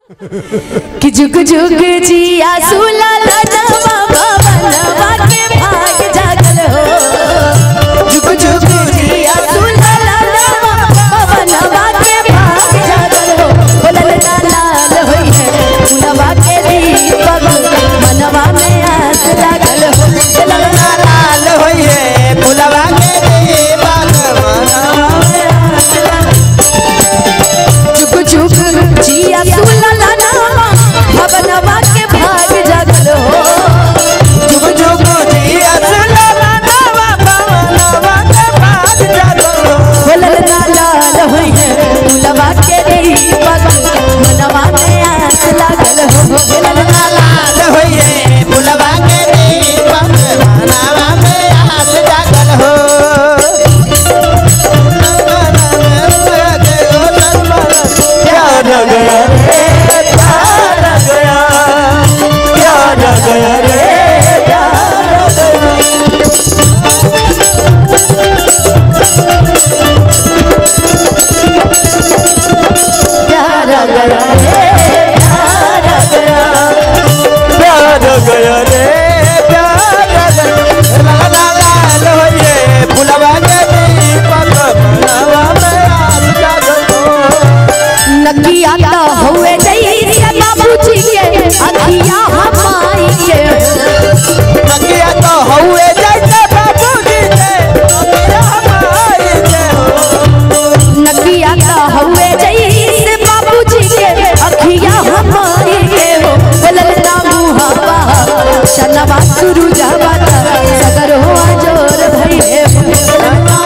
कि जुग जुग जिया सुला लनवा भवनवा के भाग जागल हो जुग जुग जिया सुला लनवा भवनवा के भाग जागल हो बोलल ना लाल होई है फुलवा के दीपक मनवा में आस लागल हो बोलल ना लाल होइए फुलवा के दीपक मनवा में आस जुग जुग जिया सुला लनवा भवनवा के भाग जागल हो जुग जुग जिया सुला मनवा मनवा के भाग जागो बोलल ना लाल होई है फुलवा के दीपक मनवा में आस लागल हो बोलल ना लाल होइए फुलवा के दीपक मनवा में आस जागल हो प्यार गया रे प्यार गया प्यार गया रे प्यार गया प्यार गया रे प्यार गया प्यार गया रे प्यार गया ला ला लाल होइए फुलवा के दीपक मनवा में आस जागल हो नकिया तो हुए जैसे बाबूजी के अखिया हमाई के नकिया तो हउए जैसे बाबूजी के नकिया हमारी के हो नकिया तो हुए जैसे बाबूजी के अखिया हमाई के हो बोलल ना मुहावा शनवा शुरू जावा सगर हो जोर भइले शनवा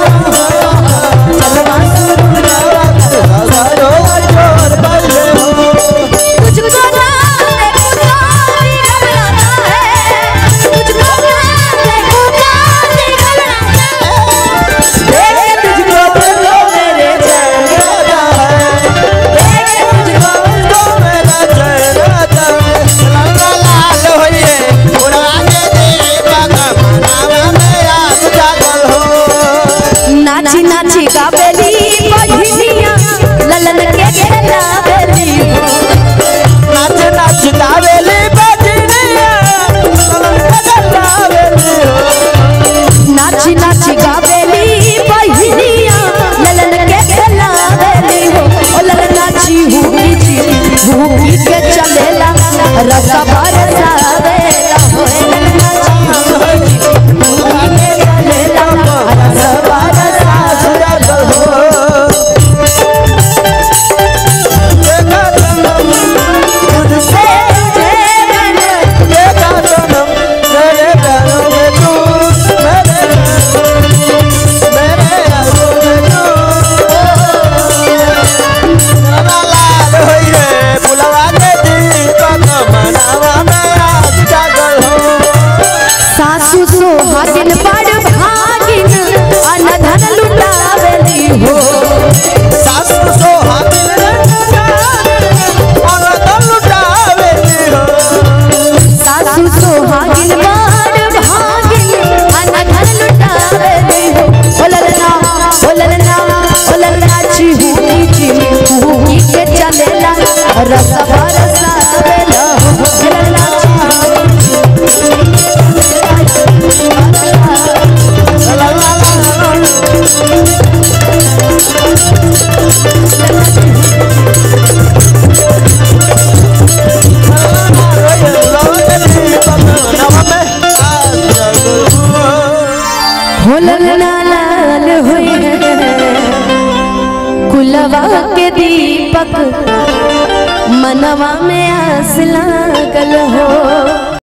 शुरू जावा हजारो जोर बजे हो तुझको ना देखूंगा भी घबराता है तुझको ना देखूंगा भी घबराता है देख तुझको तो मेरे चैन राजा है देख तुझको तो मेरा चेहरा ला ला लाल होइए फुलवा के दीपक मनवा में आस जागल हो नाची नाची गावेली बहिनिया ललन के खेला बेली हो नाच नाच गावेली बजनिया गावेली हो नाची नाची गावेली बहिनिया ललन के खेला बेली हो ओ ललन नाची हुकी जी हुकी के चलेला रसा बरसावेला हो ललन नाची हुकी के चलेला रसा बरसावेला से तुझे मैंने सासु सोहागिन बड़ भागिन अनधन लुटावेली हो सासु सोहागिन बड़ भागिन अनधन लुटावेली हो बोलल ना बोलल ना बोलल ना चिहुकी चिहुकी के चलेला रस बरसावेला हो बोलल ना होलन ना लाल होई कुलवा के दीपक मनवा में आस लागल हो